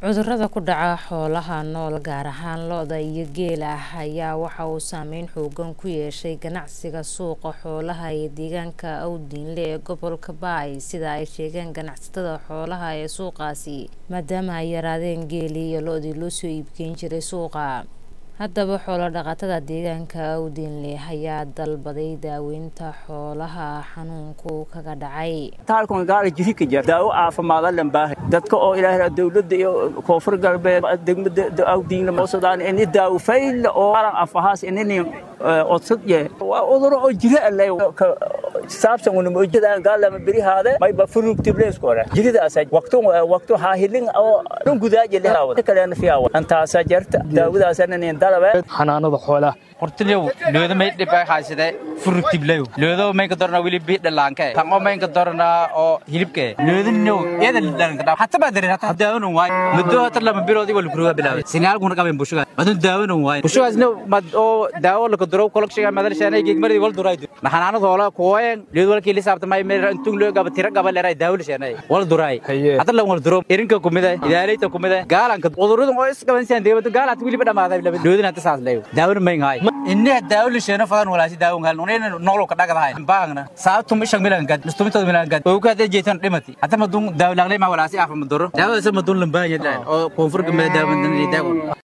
cudurada ku dhaca xoolaha nool gaar ahaan lo-da iyo geela ayaa waxa uu saameyn xoogan ku yeeshay ganacsiga suuqa xoolaha ee deegaanka awdiinle ee gobolka baay sida ay sheegeen ganacsatada xoolaha ee suuqaasi maadaama ay yaraadeen geelii iyo lo-dii loo soo iibgeyn jiray suuqa haddaba xoolo dhaqatada deegaanka awdiinle ayaa dalbaday daaweynta xoolaha xanuunku kaga dhacay taalkan gaala jirika jir daawo caafimaad allan baahay dadka oo ilaahay dawladda iyo koonfur galbeed degmada awdiinle moosodaan ini daawo fayl oo aran afahaas inini odsad ye waa uduro oo jira alle saabsan una moojada gaalama berihaade mayba furug tibleeskore jiridaasa waqtu waqtu haahilin oo dun gudaaje lehaawada kaleena fiyawa antaasa jarta daawadaasana dalabe xanaanada xoolaha hortilew looda may dhib ay haysade furugtiblew loodo may ka dorna wili bi dhalaanke tango may ka dorna oo hilibke looda no iyada dhalaanka dhaa hatta baa dareer hatta daawano waay muddo hatta lama biloodi wal kuruga bilaabay sinaal kuna qaben bushuga adun daawano waay bushugaas no mad oo daawo la ka doro kolkshiga madal shaanay geegmari wal duray na xanaanada hoola kooyen looda walkii lisaabta may meel intuu loo gaba tira gaba leeray daawo la shaanay wal duray hatta la wal duro irinka kumida idaaleyta kumida gaalanka cudurada oo is qaban saan deebada gaalaad wili dhamaada loodina hatta saas leeyo daawano may ngaay inna daawo la sheeno fadan walaasi daawo ngal unayna nolol ka dhagadahay baagna saabtum ishag milan gad mustumito milan gad oo ka jeetan dhimati hatta madun daawo laglay ma walaasi afa maduro daawo sa madun lambanya oo koonfur gamada daawo daawo